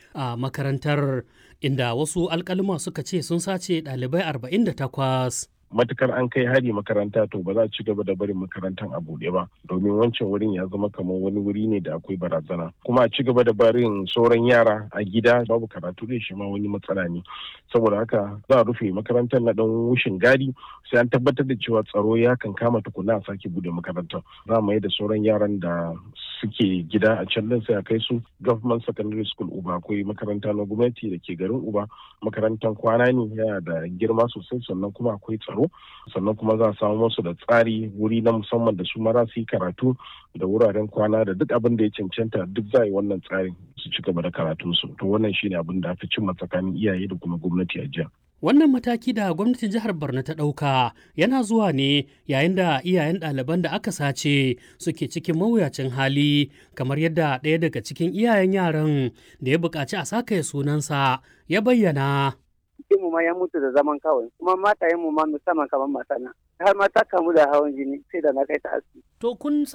a makarantar inda wasu alkalima suka ce sun sace ɗalibai 48. matukar an kai hari makaranta to ba za a ci gaba da barin makarantar a buɗe ba domin wancan wurin ya zama kamar wani wuri ne da akwai barazana kuma a ci gaba da barin sauran yara a gida babu karatu da shi ma wani matsala ne saboda haka za a rufe makarantar na dan wushin gadi sai an tabbatar da cewa tsaro ya kan kama tukuna a sake bude makarantar za mu yi da sauran yaran da suke gida a can din sai a kai su government secondary school uba akwai makaranta na gwamnati da ke garin uba makarantar kwana ne yana da girma sosai sannan kuma akwai tsaro tsaro sannan kuma za a samu musu da tsari wuri na musamman da su mara su yi karatu da wuraren kwana da duk abin da ya cancanta duk za a yi wannan tsarin su ci gaba da karatunsu to wannan shine abin da aka cimma tsakanin iyaye da kuma gwamnati a jiya. Wannan mataki da gwamnatin jihar Borno ta ɗauka yana zuwa ne yayin da iyayen ɗaliban da aka sace suke cikin mawuyacin hali kamar yadda ɗaya daga cikin iyayen yaran da ya buƙaci a saka sunansa ya bayyana. mu ma ya mutu da zaman kawai kuma matayen mu ma musamman kamar matana har ma ta kamu da hawan jini sai da na kai ta asibiti. To kun